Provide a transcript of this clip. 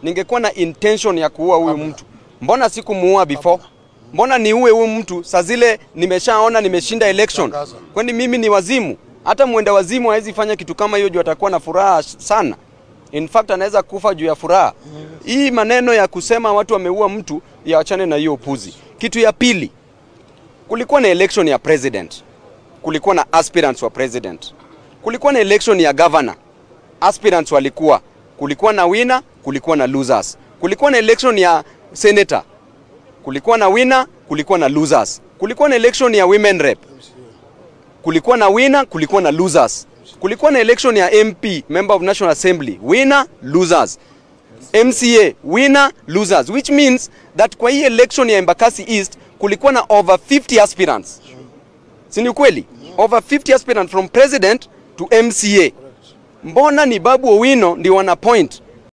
ningekuwa na intention ya kuua huyu mtu, mbona sikumuua before? Mbona niue huyu mtu saa zile nimeshaona nimeshinda election? Tangaza. Kwani mimi ni wazimu? Hata mwenda wazimu hawezi fanya kitu kama hiyo juu atakuwa na furaha sana. In fact anaweza kufa juu ya furaha. Hii maneno ya kusema watu wameua mtu yaachane na hiyo upuzi. Kitu ya pili, kulikuwa na election ya president, kulikuwa na aspirants wa president, kulikuwa na election ya governor, aspirants walikuwa, kulikuwa na winner, kulikuwa na losers, kulikuwa na election ya senator, kulikuwa na winner, kulikuwa na losers, kulikuwa na election ya women rep, kulikuwa na winner, kulikuwa na losers, kulikuwa na election ya MP, member of National Assembly, winner, losers. MCA winner losers which means that kwa hii election ya Embakasi East kulikuwa na over 50 aspirants. Si ni ukweli? Over 50 aspirants from president to MCA. Mbona ni Babu Owino ndio wana point